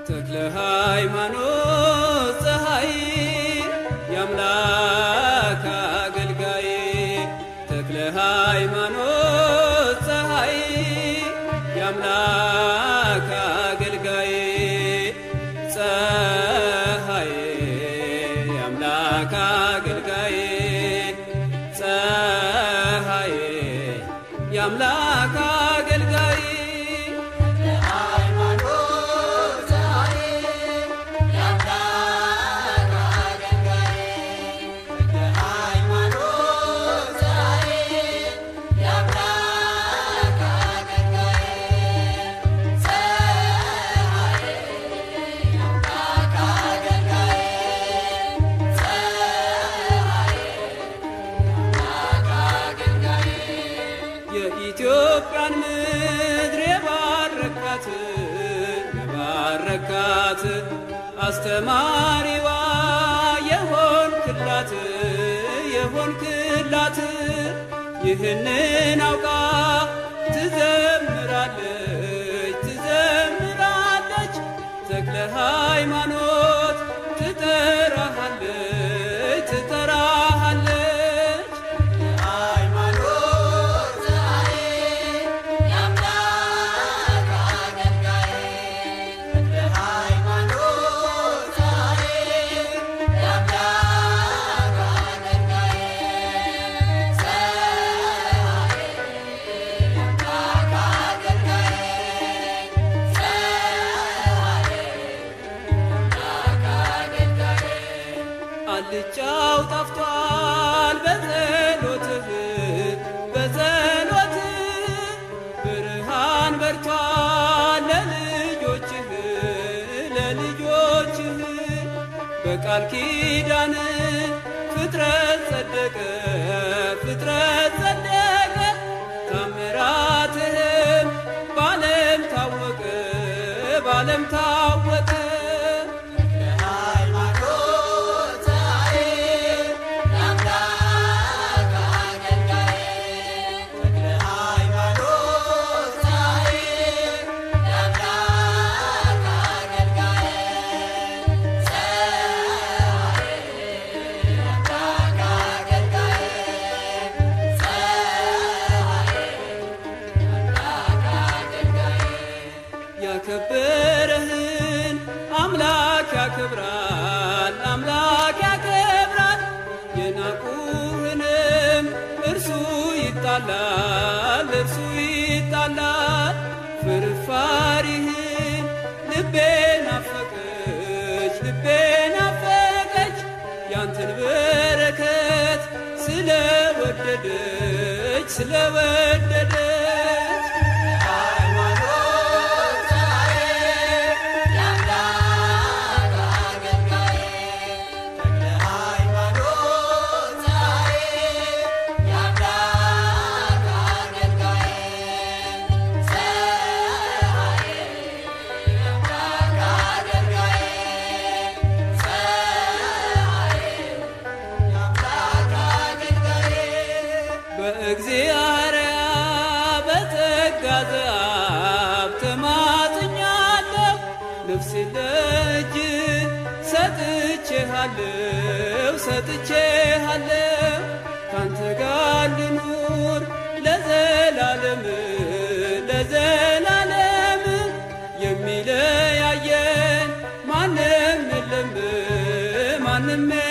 ተክለ ሃይማኖት ፀሐይ የአምላክ አገልጋይ ተክለ ሃይማኖት ፀሐይ የአምላክ አገልጋይ ፀሐይ የአምላክ አገልጋይ ፀሐይ የአምላክ አገልጋይ የኢትዮጵያን ምድር የባረካት የባረካት አስተማሪዋ የሆንክላት የሆንክላት ይህንን አውቃ ትዘምራለች ትዘምራለች ተክለ ሃይማኖት ትጠራሃለች ትጠራሃለች አልጫው ጠፍቷል በጸሎትህ በጸሎትህ ብርሃን በርቷል ለልጆችህ ለልጆችህ በቃል ኪዳን ፍጥረት ጸደቀ ፍጥረት ጸደቀ ታምራትህም ባለም ታወቀ ባለም ታወቀ ያከበረህን አምላክ ያከብራል አምላክ ያከብራል የናቁህንም እርሱ ይጣላል እርሱ ይጣላል ፍርፋሪህን ልቤ ናፈቀች ልቤ ናፈቀች ያንተን በረከት ስለወደደች ስለወደደች በእግዚአርያ በጸጋ ዘአብ ተማጽኛለሁ ነፍሴ ለእጅ ሰጥቼሃለሁ ሰጥቼሃለሁ ካንተ ጋር ልኑር ለዘላለም ለዘላለም የሚለያየን ማንም የለም ማንም